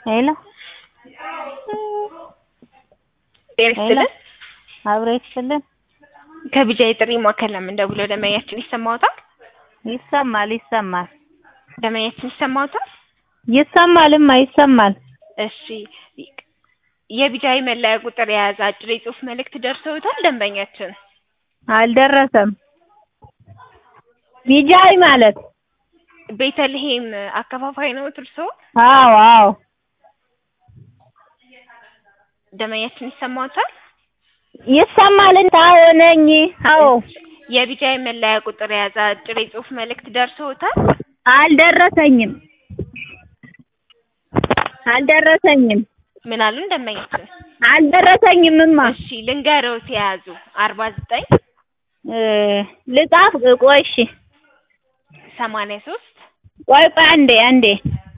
ሄሎ ጤና ይስጥልን። አብሮ ይስጥልን። ከቢጃ የጥሪ ማዕከል ነው የምንደውለው። ደንበኛችን ይሰማዎታል? ይሰማል ይሰማል ደንበኛችን ይሰማዎታል? ይሰማልማ ይሰማል። እሺ የቢጃይ መለያ ቁጥር የያዘ አጭር የጽሁፍ መልእክት ደርሰውታል? ደንበኛችን አልደረሰም። ቢጃይ ማለት ቤተልሔም አከፋፋይ ነው እርስዎ? አዎ አዎ ደንበኛችን ይሰማዎታል? ይሰማል። አዎ ነኝ። አዎ የቢጃይ መለያ ቁጥር የያዘ አጭር የጽሁፍ መልእክት ደርሰውታል? አልደረሰኝም አልደረሰኝም ምን አሉን ደንበኛችን? አልደረሰኝምማ። እሺ ልንገርዎት የያዙ አርባ ዘጠኝ እ ልጻፍ ቆይ እሺ ሰማንያ ሶስት ቆይ ቆይ አንዴ አንዴ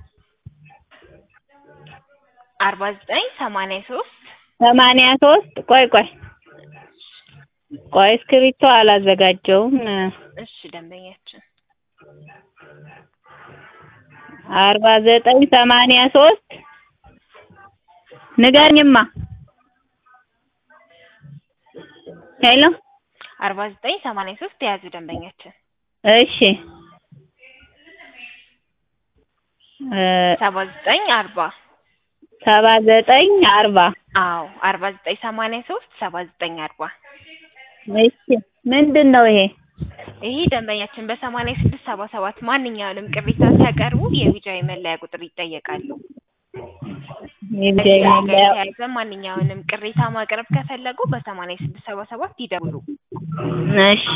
አርባ ዘጠኝ ሰማንያ ሶስት ሰማንያ ሶስት ቆይ ቆይ ቆይ እስክሪብቶ አላዘጋጀውም። እሺ ደንበኛችን አርባ ዘጠኝ ሰማንያ ሶስት ንገርኝማ። ሄሎ አርባ ዘጠኝ ሰማንያ ሶስት የያዙ ደንበኛችን እሺ እ ሰባ ዘጠኝ አርባ ሰባ ዘጠኝ አርባ አዎ አርባ ዘጠኝ ሰማንያ ሶስት ሰባ ዘጠኝ አርባ እሺ ምንድን ነው ይሄ? ይህ ደንበኛችን በሰማንያ ስድስት ሰባ ሰባት ማንኛውንም ቅሬታ ሲያቀርቡ የቢጃይ መለያ ቁጥር ይጠየቃሉ። የቢጃይ ከዚህ ጋር መለያ የተያያዘ ማንኛውንም ቅሬታ ማቅረብ ከፈለጉ በሰማንያ ስድስት ሰባ ሰባት ይደውሉ። እሺ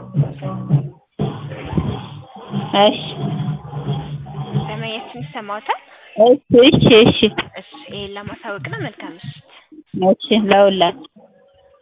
እሺ ደንበኛችን ይሰማዎታል? እሺ እሺ እሺ እሺ ይሄን ለማሳወቅ ነው። መልካም ምሽት። እሺ ለሁላችሁ